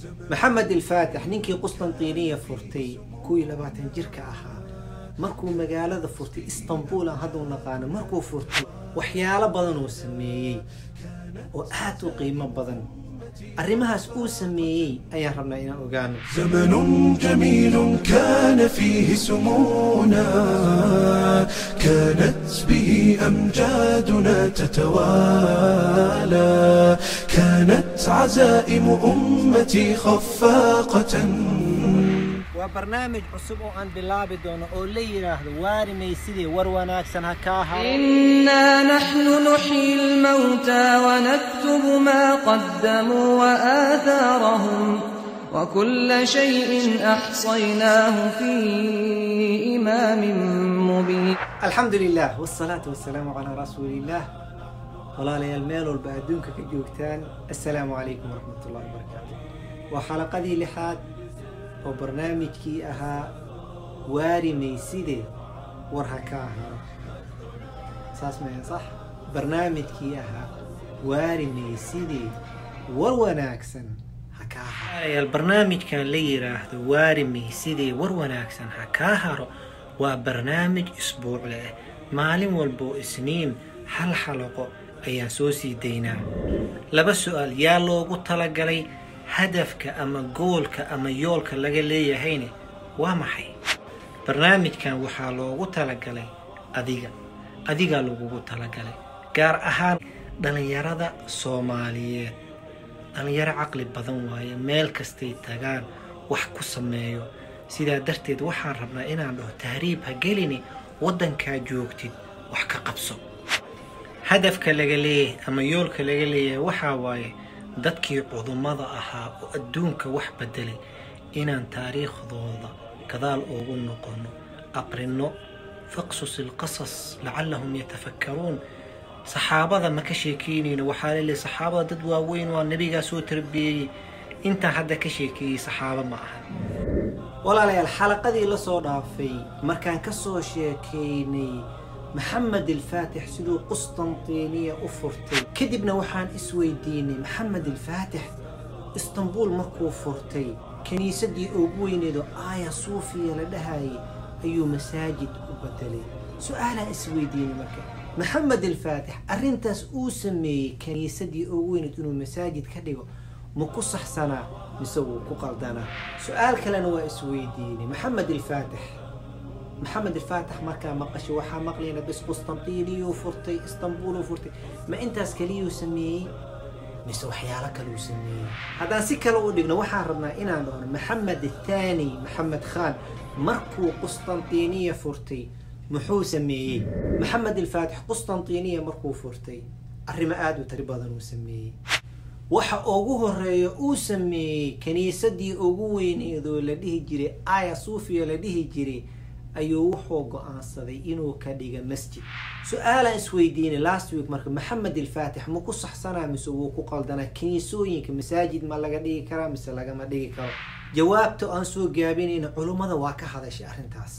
maxamed alfaatix ninkii qustantiniya furtay kuwii labaatan jirka ahaa markuu magaalada furtay istanbul aan hadda u naqaano markuu furtay waxyaalo badan uu sameeyey oo aad u qiimo badan arrimahaas uu sameeyey ayaan rabnaa inaan ogaano زمن جميل كان فيه سمونا كانت به أمجادنا تتوالى كانت عزائم أمتي خفاقة waa barnaamij cusub oo aan bilaabi doono oo la yidhaahdo waarimay sidii war wanaagsan ha kaa haro إنا نحن نحيي الموتى ونكتب ما قدموا وآثارهم وكل شيء أحصيناه في إمام مبين alxamdu lilah wsalaatu wasalaamu calaa rasuuliillah walaalayaal meel walba adduunka ka joogtaan assalaamu calaykum waraxmat ullahi wabarakaatu waa xalaqadii lixaad oo barnaamijkii ahaa waarimayside war ha ka ahaado saas maya sax barnaamijkii ahaa waarimayside war wanaagsan ha kaa haro barnaamijkan la yiraahdo waarimaysidee war wanaagsan ha kaa haro waa barnaamij isbuucle ah maalin walboo isniin hal xalaqo ayaan soo sii daynaa laba su-aal yaa loogu talagalay hadafka ama goolka ama yoolka laga leeyahayne waa maxay barnaamijkan waxaa loogu talagalay adiga adigaa lagugu talagalay gaar ahaan dhallinyarada soomaaliyeed dhallinyaro caqli badan waaye meel kastay tagaan wax ku sameeyo sidaa darteed waxaan rabnaa inaan dhaho tahriib ha gelini waddankaa joogtid wax ka qabso hadafka laga leeyahay ama yoolka laga leeyahay waxaa waaye dadkii cudumada ahaa oo adduunka wax bedelay inaan taariikhdooda gadaal ugu noqono aqrino faqsus ilqasas lacallahum yatafakkaruun saxaabada ma ka sheekeynayno waxaa laleeyahay saxaabada dad waaweyn waa nebigaa soo tarbiyeeyey intaan hadda ka sheekeeyey saxaabo ma aha walaalayaal xalaqadii la soo dhaafay markaan ka soo sheekeynay maxamed alfaatix siduu qustantiniya u furtay kadibna waxaan isweydiinay maxamed alfaatix istanbul markuu furtay kiniisadii ugu weyneedo aaya suufiya la dhahayay ayuu masaajid u bedelay su-aalaan isweydiinay marka maxamed alfaatix arrintaas uu sameeyey kiniisadii ugu weyneed inuu masaajid ka dhigo ma ku saxsanaa mise wuu ku qaldanaa su-aal kalena waa isweydiinay maxamed alfaatix maxamed alfaatix markaa maqashay waxaa maqlayna bis qustantiniyu furtay istanbuluu furtay ma intaas keliyuu sameeyey mise waxyaalo kaluu sameeyey haddaan si kale u dhigno waxaan rabnaa inaan dhahno maxamed athaani maxamed khaan markuu qustantiniya furtay muxuu sameeyey maxamed alfaatix qustantiniya markuu furtay arrimo aada u tari badan uu sameeyey waxa ugu horeeya uu sameeyey kiniisadii ugu weyneedoo la dhihi jiray aya suufiya la dhihi jiray ayuu wuxuu go-aansaday inuu ka dhiga masjid su-aalaan isweydiinay last week marka maxamed alfaatix ma ku saxsanaa mise wuu ku qaldanaa kiniisooyinka masaajid ma laga dhigi karaa mise lagama dhigi karo jawaabta aan soo gaabinayna culummada waa ka hadashay arrintaas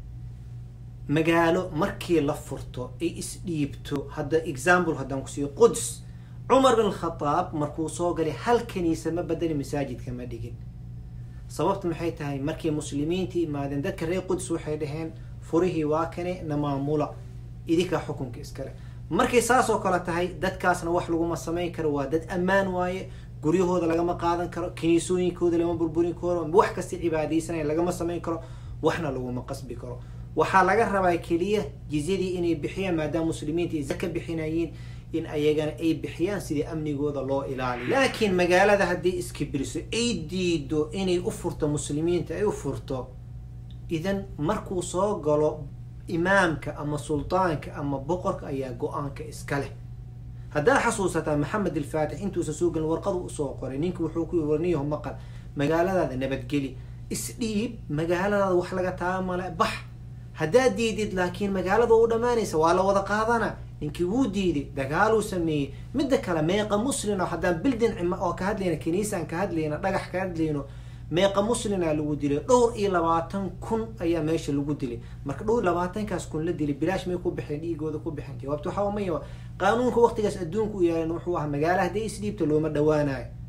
magaalo markii la furto ay isdhiibto hadda example haddaan kusiiyo quds cumar bin khadaab markuu soo galay hal kaniisa ma bedeli masaajidka ma dhigin sababta maxay tahay markay muslimiinta imaadeen dadka reer quds waxay dhaheen furihii waa kane na maamula idinkaa xukunka iskale markay saasoo kale tahay dadkaasna wax laguma samayn karo waa dad ammaan waaye guryahooda lagama qaadan karo kiniisooyinkooda lama burburin karo wax kasta cibaadaysanaya lagama samayn karo waxna laguma qasbi karo waxaa laga rabaa keliya jizyadii inay bixiyaan maadaama muslimiinta ay zaka bixinayeen in ayagana ay bixiyaan sidii amnigooda loo ilaaliyo laakiin magaalada haddii iskibiriso ay diido inay u furto muslimiinta ay u furto idan markuu soo galo imaamka ama sultaanka ama boqorka ayaa go-aanka iska leh haddaad xasuusataa maxamed alfaatix intuusan soo gelin warqadu usoo qoray ninka wuxuu ku warniyaho maqal magaaladaada nabadgeli isdhiib magaaladaada wax laga taamale bax haddaad diidid laakiin magaalada u dhammaanaysa waa la wada qaadana ninkii wuu diiday dagaaluu sameeyey midda kale meeqa muslino haddaan bildin cima oo ka hadlayna kiniisaan ka hadlayna dhagax ka hadlayno meeqa muslina lagu dilay dhowr iyo labaatan kun ayaa meesha lagu dilay marka dhowr labaatankaas kun la dilay bilaash may ku bixeen dhiigooda ku bixeen jawaabta waxaa maya qaanuunka waqtigaas adduunka u yaalan wuxuu ahaa magaala hadday isdhiibta looma dhawaanayo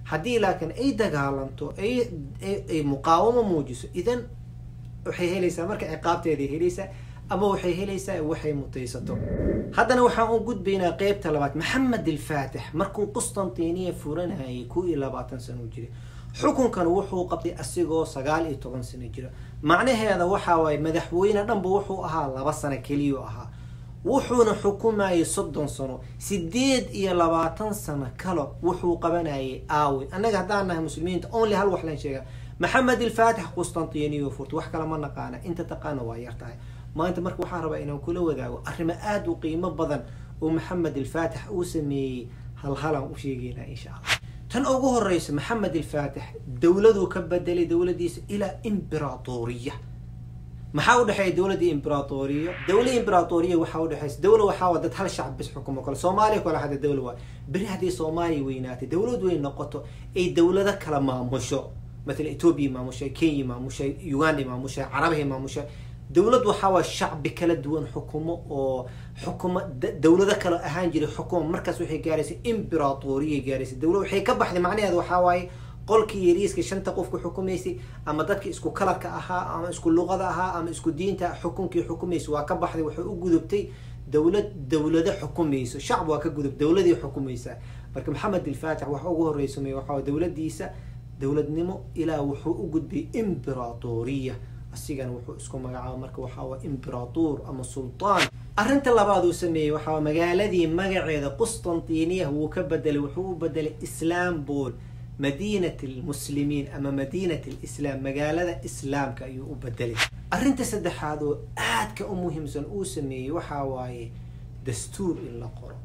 haddii laakiin ay dagaalanto ay ay muqaawamo muujiso idan waxay helaysaa marka ciqaabteeday helaysaa ama waxay helaysaa waxay mutaysato haddana waxaan u gudbaynaa qeybta labaad maxamed alfaatix markuu qustantiniya furanayay ku iyo labaatan sano jiray xukunkan wuxuu qabtay asigoo sagaal iyo toban sano jira macnaheeda waxa waaye madaxweyne dhanba wuxuu ahaa laba sano keliyu ahaa wuxuuna xukumayay soddon sano sideed iyo labaatan sano kale wuxuu qabanayay aawi annaga haddaan nahay muslimiinta only hal wax lan sheega maxamed alfaatix qustantiniyo furta wax kale ma naqaana inta taqaana waa yar tahay maanta marka waxaan rabaa inaan kula wadaago arrimo aada u qiimo badan oo maxamed alfaatix uu sameeyey halhalaan u sheegeynaa insha allah tan ugu horeysa maxamed alfaatix dowladuu ka bedelay dowladiisa ilaa imberatoriya maxaa udhexeeya dowladii imberatoriya dowla imberatoriya waxaa udhexeysa dowla waxaa dad hal shacab bis xukumo kale soomaaliya kale hadda dowla waa beri haddii soomaaliya weynaatay dowlad weyn noqoto ay dowlado kala maamusho matala ethoobia maamushay kenya maamushay uganda maamushay carabihi maamushay dowlad waxaa waa shacbi kala duwan xukumo oo xukumo dowlado kale ahaan jiray xukumo markaas waxay gaaraysay imberatoriya gaaraysay dowlad waxay ka baxday macnaheeda waxaa waaye qolkii yariiska shanta qofku xukumaysay ama dadka isku kalarka ahaa ama isku luqada ahaa ama isku diinta xukunkii xukumaysay waa ka baxday waxay u gudubtay dowlad dowlado xukumayso shacb waa ka gudub dowladii xukumaysaa marka maxamed alfaatix waxa ugu horeysamay waxaa dowladiisa dowladnimo ilaa wuxuu u gudbay imberatoriya asigana wuxuu isku magacaaba marka waxaa waa imberator ama sultaan arrinta labaad uu sameeyey waxaa magaaladii magaceeda qustantiniya wuu ka bedelay wuxuu u bedelay islambol madiinat lmuslimiin ama madiinat lislaam magaalada islaamka ayuu u bedelay arrinta saddexaad oo aadka u muhiimsan uu sameeyey waxaa waaye dastuur in la qoro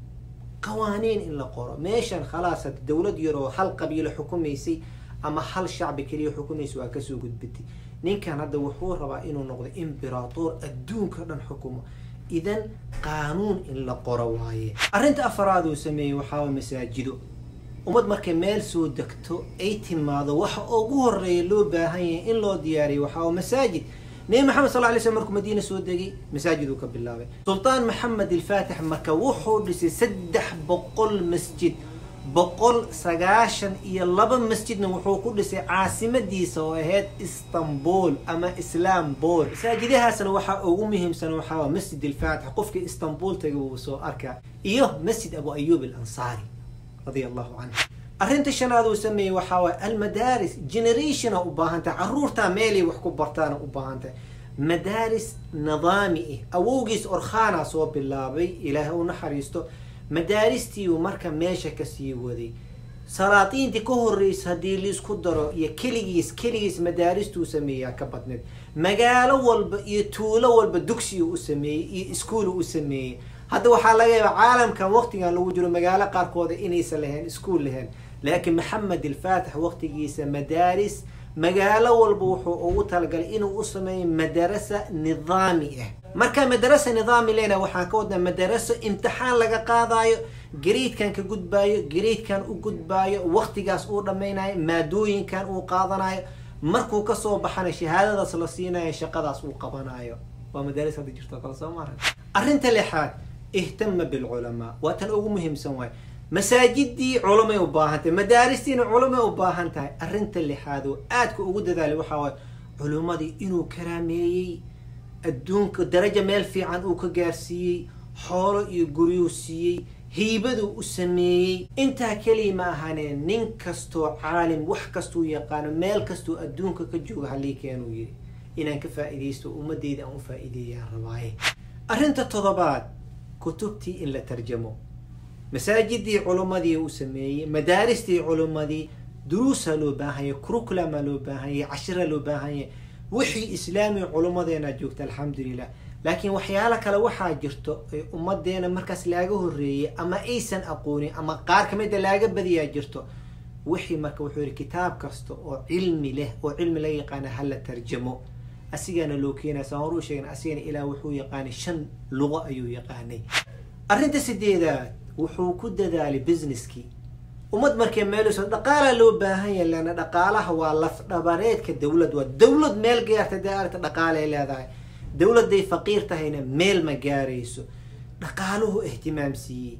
qawaaniin in la qoro meeshan khalaas had dowlad yar oo hal qabiilo xukumaysay ama hal shacbi keliya xukumaysa waa kasoo gudbatay ninkan hadda wuxuu rabaa inuu noqdo imberator adduunka dhan xukumo idan qaanuun in la qoro waaye arrinta afaraad uu sameeyey waxaa waa masaajido ummad markay meel soo degto ay timaado waxa ugu horeeya loo baahan yahay in loo diyaariyo waxaa waa masaajid nebi maxamed sal lay slm markuu madiina soo degay masaajid uu ka bilaabay sultaan maxamed alfaatix marka wuxuu dhisay saddex boqol masjid boqol sagaashan iyo laba masjidna wuxuu ku dhisay caasimadiisa oo ahayd istanbul ama islaambol masaajidahaasna waxaa ugu muhiimsan waxaa masjid alfaatix qofkii istanbul tagay wuu soo arkaa iyo masjid abu ayub alansaari radia allahu canhu arrinta shanaad uu sameeyey waxaa waay almadaaris generationa u baahan tahay caruurtaa meelay wax ku bartaana u baahan tahay madaaris nidaami ah awowgiis orkhana soo bilaabay ilaahay u naxariisto madaaristiiuu marka meesha kasii waday salaadiintii ka horreysa haddii liisku daro iyo keligiis keligiis madaaristuu sameeyaa ka badneed magaalo walba iyo tuulo walba dugsiuu u sameeyey iyo iskuulu u sameeyey hadda waxaa laga yaaba caalamkan waqtigan lagu jiro magaalo qaarkooda inaysan lahayn iskuol lahayn laakiin maxamed alfaatix waqtigiisa madaaris magaalo walba wuxuu ugu talagalay inuu u sameeyo madarasa nidaami ah marka madarasa nidaami lena waxaan ka wadnaa madaraso imtixaan laga qaadayo gariidkan ka gudbaayo gariidkan u gudbaayo waqtigaas uu dhammaynayo maadooyinkan uu qaadanayo markuu kasoo baxana shahaadadaas la siinayo shaqadaas uu qabanayo waa madaaris hadda jirto kale soo maara arrinta lixaad ihtama bilculamaa waa tan ugu muhiimsan waay masaajidii culamay u baahan tahay madaaristiina culamay u baahan tahay arrinta lixaad oo aadka ugu dadaalay waxaa waay culimmadii inuu karaameeyey adduunka daraja meel fiican uu ka gaarsiiyey xoolo iyo guryuu siiyey hiibaduu u sameeyey intaa keliya ma ahaneen nin kastoo caalim wax kastuu yaqaano meel kastuu adduunka ka jooga halii keenuu yiri inaan ka faa'iidaysto ummadeyda aan u faa'iideeyaan rabaaye arrinta toddobaad kutubtii in la tarjamo masaajidii culimmadii u sameeyey madaaristii culimmadii duruusaa loo baahanya curriculamaa loo baahanya cashira loo baahanya wixii islaami culimmadeena joogta alxamdulilah laakiin waxyaalo kale waxaa jirto ay ummadeena markaas laaga horeeyay ama aysan aqoonin ama qaar kamida laaga badiyaa jirto wixii marka wuxuu yihi kitaab kasta oo cilmi leh oo cilmi laga yaqaana hala tarjamo asigana loo keenaya saan hor u sheegna asigana ilaa wuxuu yaqaanay shan luqo ayuu yaqaanay arrinta sideedaad wuxuu ku dadaalay businesskii ummad markay meelso dhaqaalaa loo baahan yahay lana dhaqaalaha waa laf dhabareedka dowlad waa dowlad meel gaarta dee aragta dhaqaalay leedahay dowladday faqiir tahayna meel ma gaarayso dhaqaaluhu ihtimaam siiyey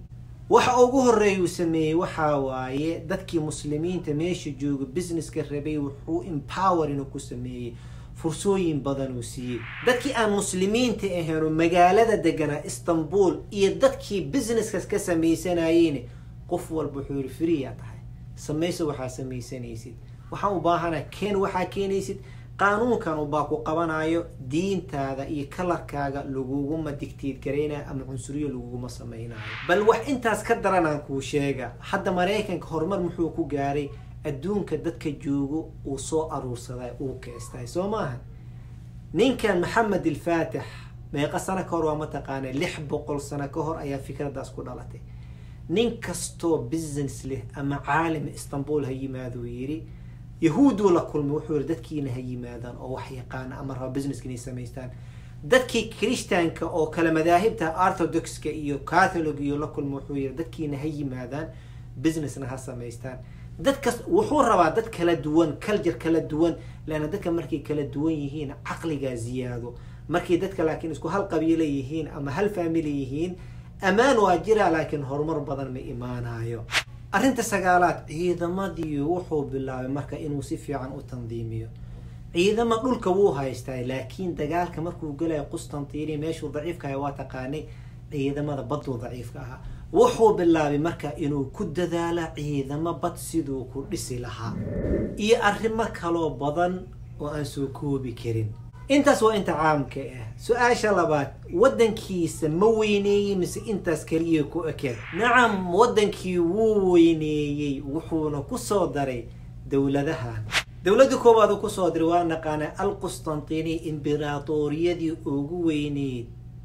waxa ugu horeeya uu sameeyey waxaa waaye dadkii muslimiinta meesha jooga businesska rabay wuxuu empower inuu ku sameeyey fursooyin badan uu siiyey dadkii aan muslimiinta ahayn oo magaalada deganaa istanbul iyo dadkii businesskaas ka sameysanayeen qof walba wuxuu yihi freeyaa tahay samayso waxaa samaysanaysid waxaan u baahana keen waxaa keenaysid qaanuunkan ubaa ku qabanayo diintaada iyo kalarkaaga laguguma digtiid garaynayo ama cunsuriyo laguguma samaynayo bal wax intaas ka daran aan kuu sheega hadda maraykanka horumar muxuu ku gaaray adduunka dadka joogo uu soo aruursaday uu keestay soo maaha ninkan maxamed ilfaatix meeqa sano ka hor waa mataqaana lix boqol sano ka hor ayaa fikradaas ku dhalatay nin kastoo business leh ama caalim istanbul ha yimaaduu yidhi yahuuduu la kulmay wuxuu yihi dadkiina ha yimaadaan oo wax yaqaana ama raba businesska inay samaystaan dadkii christianka oo kale madaahibta orthodoxka iyo catholic iyo la kulmay wuxuu yihi dadkiina ha yimaadaan businessna ha samaystaan dadkas wuxuu rabaa dad kala duwan culture kala duwan leanna dadka markay kala duwan yihiin caqligaa ziyaado markay dadka laakiin isku hal qabiilo yihiin ama hal family yihiin ammaan waa jira laakiin horumar badan ma imaanayo arrinta sagaalaad ciidamadii wuxuu bilaabay marka inuu si fiican u tandiimiyo ciidama dhulka wuu haystaa laakiin dagaalka markuu galayo qustantini meeshuu daciifka aha waa taqaanay ciidamada baduu daciifka ahaa wuxuu bilaabay marka inuu ku dadaala ciidamo bad siduu ku dhisi lahaa iyo arrimo kaloo badan oo aan soo koobi karin intaas waa inta caamka ah su-aasha labaad waddankiisa ma weyneeyey mise intaas keliya ku ekeed nacam waddankii wuu weyneeyey wuxuuna kusoo daray dowladahan dowladda koowaad uu kusoo diray waa naqaana alqustantini imberatoriyadii ugu weyneyd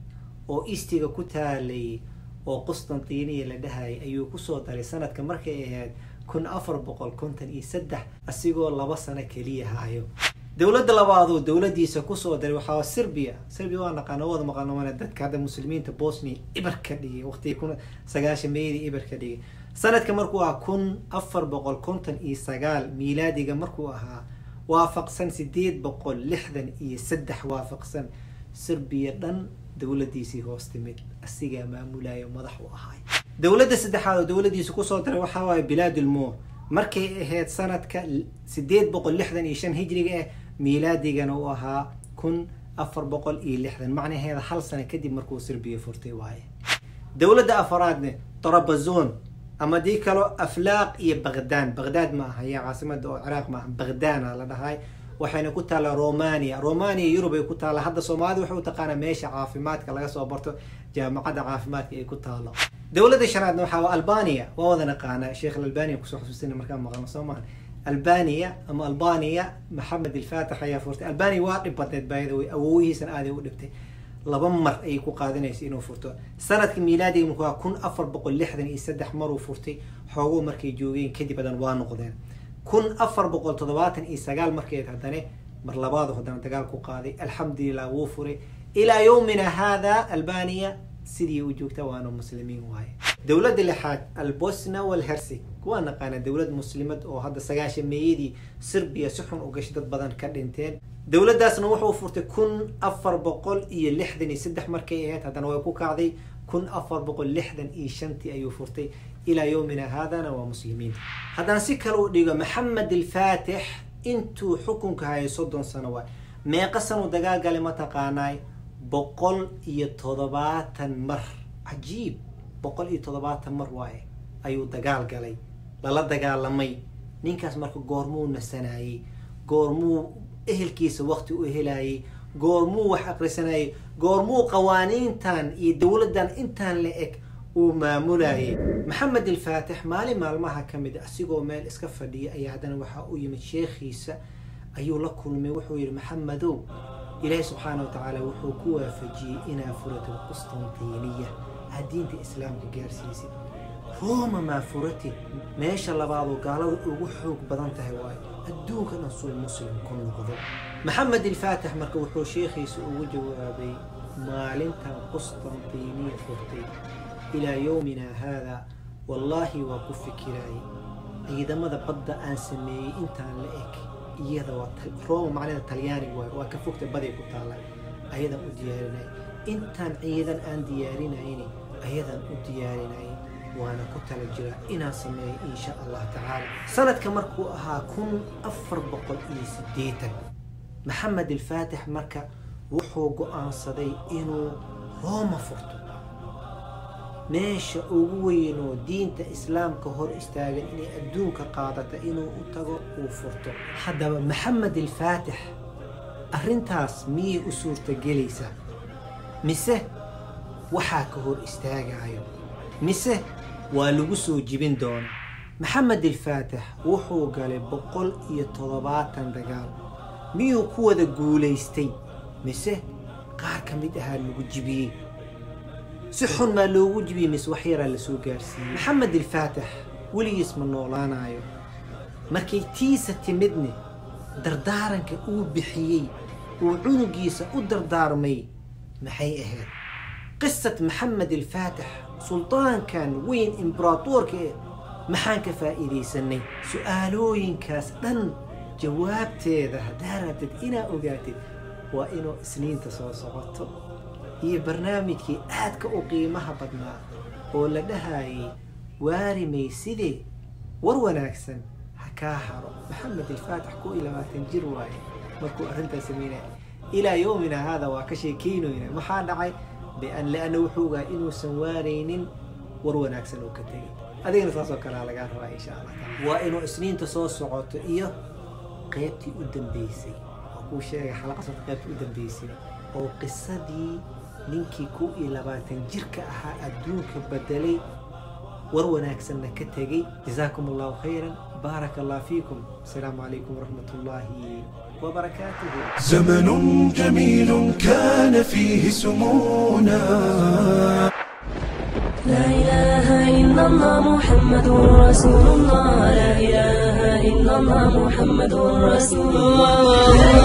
oo istiga ku taalay oo qustantiniya la dhahayay ayuu kusoo daray sanadka markay ahayd kun afar boqol konton iyo saddex asigoo laba sano keliya hayo dowladda labaaduu dowladiisa kusoo daray waxaa serbia serbia waa naqaana wada maqaano dadka hadda muslimiinta bosnia ibar ka dhigay waqtigii kun sagaashan meeyadii ibar ka dhigay sanadka markuu ahaa kun afar boqol konton iyo sagaal miilaadiga markuu ahaa waafaqsan sideed boqol lixdan iyo saddex waafaqsan serbiya dhan dowladiisii hoos timid asigaa maamulayo madax u ahay dowladda saddexaad oo dowladiisa kusoo daray waxaa waaye bilaadulmo markay ahayd sanadka sideed boqol lixdan iyo shan hijriga ah miilaadigana uu ahaa kun afar boqol iyo lixdan macnaheeda hal sano kadib markuu serbiya furtay waaye dowladda afaraadne torabazon ama dii kaloo aflaaq iyo baghdaan baghdad ma aha yaa caasimada oo ciraaq maaha baghdana la dhahay waxayna ku taallaa romania romania yurub ay ku taalla hadda soomaalida waxay u taqaanaa meesha caafimaadka laga soo barto jaamacadda caafimaadka ay ku taalo dowladda shanaadna waxaa waa albania waa wada naqaana sheekh albania kusoo xusuusina markaan maqalno soo maha albania ama albania maxamed ilfaatix ayaa furtay albania waa dhib badneed baayada way awooyihiisana aaday u dhibtay laba mar ayay ku qaadanaysa inuu furto sanadka miilaadiga markuu waa kun afar boqol lixdan iyo saddex maruu furtay xooguu markay joogeen kadib hadan waa noqdeen kun afar boqol toddobaatan iyo sagaal markeed haddane mar labaadu haddana dagaal ku qaaday alxamdulilah wuu furay ilaa yowmina hada albania sidii u joogta waana muslimiin waaye dowladda lixaad albosna walhersig waa naqaana dowlad muslimad oo hadda sagaashan meeyadii serbiya si xun u gashay dad badan ka dhinteen dowladdaasna wuxuu furtay kun afar boqol iyo lixdan iyo saddex markay ahayd haddana way ku kacday kun afar boqol lixdan iyo shantii ayuu furtay ilaa yowmina haadana waa muslimiin haddaan si kale u dhigo maxamed alfaatix intuu xukunka hayay soddon sano waay meeqa sanuu dagaal galay ma taqaanaay boqol iyo toddobaatan mar cajiib boqol iyo toddobaatan mar waaye ayuu dagaal galay lala dagaalamay ninkaas marka goormuu nasanayey goormuu ehelkiisa waqti u helayay goormuu wax aqrisanayay goormuu qawaaniintan iyo dowladdan intaan la eg uu maamulayay maxamed alfaatix maalin maalmaha ka mid asigoo meel iska fadhiya ayaa haddana waxaa u yimid sheekhiisa ayuu la kulmay wuxuu yihi maxamedow ilaahi subxaana wa tacaala wuxuu ku waafajiyey inaa furato qustantiniya aad diinta islaamka gaarsiisid rooma maa furatid meesha labaadoo gaalada ugu xoog badan tahay waayo adduunka dhan suu muslim ku noqdo maxamed alfaatix marka wuxuu sheekhiisa ugu jawaabay maalintan qustantiniya furtay ilaa yowmina haada wallaahi waa ku fikiraayay ciidamada badda aan sameeyey intaan la eg iyada waa roma macnada talyaaniga waay waa ka fogta baday ku taalla ayadaan u diyaarinay intaan ciidan aan diyaarinayni ayadaan u diyaarinay waana ku tala jiraa inaan sameeyo insha allah tacaala sanadka markuu ahaa kun afar boqol iyo siddeetan maxamed alfaatix marka wuxuu go-aansaday inuu rooma furto meesha ugu weynoo diinta islaamka hor istaagan inay adduunka qaadata inuu u tago uu furto haddaba maxamed alfaatix arrintaas miyay u suurtagelaysaa mise waxaa ka hor istaagayo mise waa lagu soo jibin doona maxamed alfaatix wuxuu galay boqol iyo toddobaatan dagaal miyuu ku wada guulaystay mise qaar ka mid ahaa lagu jibiyey si xun maa loogu jibiyey mise wax yaraa lasoo gaarsiiyey maxamed alfaatix weligiis ma noolaanayo markay tiisa timidne dardaaranka uu bixiyey uu cunugiisa u dardaarmay maxay ahayd qisad maxamed alfaatix suldaankan weyn imberaatoorka eh maxaan ka faa'iidaysanay su-aalooyinkaas dhan jawaabteeda haddaa rabtid inaa ogaatid waa inuu isniinta soo socoto iyo barnaamijkii aadka u qiimaha badnaa oo la dhahayay waarimay sidee war wanaagsan ha kaa haro maxamed alfaatix ku iyo labaatan jir waaye markuu arrintaas sameynaya ilaa yowmina haada waa ka sheekeynoyna maxaa dhacay bian lianna wuxuu ogaa inuusan waaraynin war wanaagsan oo ka tegay adigana saasoo kalea lagaa rabaa insha allah taala waa inuu isniinta soo socoto iyo qaybtii u dambeysay oo kuu sheegay xalaqa sota qaybtii u dambeysay oo qisadii ninkii kow iyo labaatan jirka ahaa adduunka bedelay war wanaagsanna ka tegay jazaakum allahu khayran baaraka allah fiikum asalaamu calaykum waraxmat ullaahi وبركاته زمن جميل كان فيه سمونا لا إله إلا الله محمد رسول الله لا إله إلا الله محمد رسول الله لا